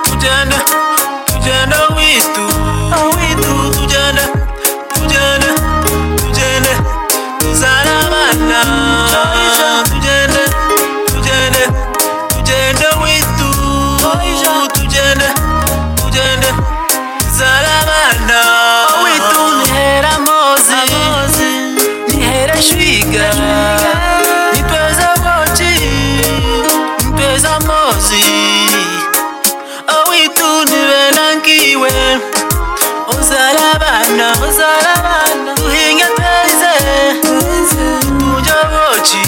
tujyane tujyane aho idu aho idu tujyane tujyane tujyane tuzare abana tujyane tujyane tujyane aho idu tujyane tujyane tuzare abana aho idu nihera amozi nihera shwiga nitweze boci nitweze amozi awitunire nangiwe uzarabana uzarabana duhinge tweze tujye boci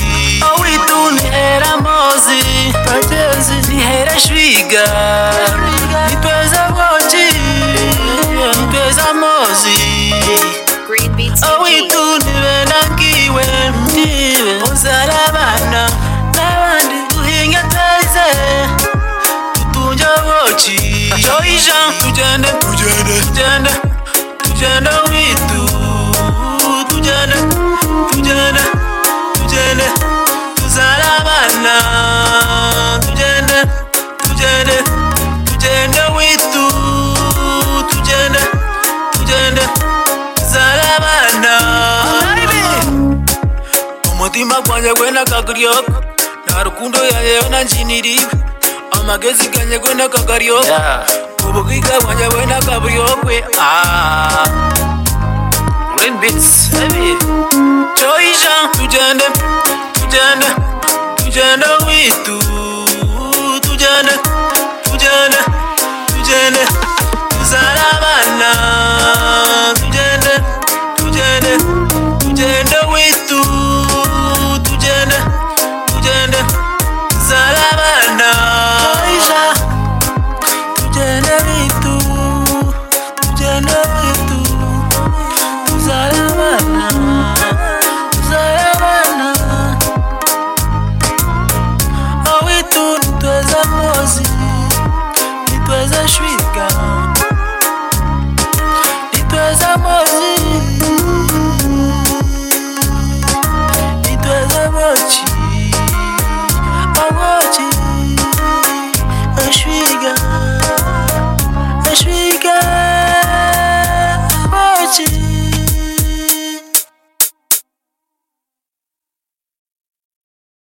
awitunihera amozi bagezi nihera shwiga nitweze boci nitweze amozi Green Beats TV. awitunire nangiwe ndiwe uzarabana n'abandi duhinge tweze tutunge boci joyija tugende tugende tugende tugende witu tugende tugende tugende tuzare abana tugende tugende tugende witu tugende tugende tuzare abana umutima gwanjye gwenakagaryoka nta rukundo yayeyo nanjiniriwe amagezi ganye gwenakagaryoka ububwiga bwanjye bwenakaburyokwe coija tugende tugende tugende witu tugende tugende tugende tuzare abana tugende tugende tugende witu tugende tugende tuzare abana tugende witu tugende witu tuzare abana tuzare abana awitu nitweze mozi nitweze shwika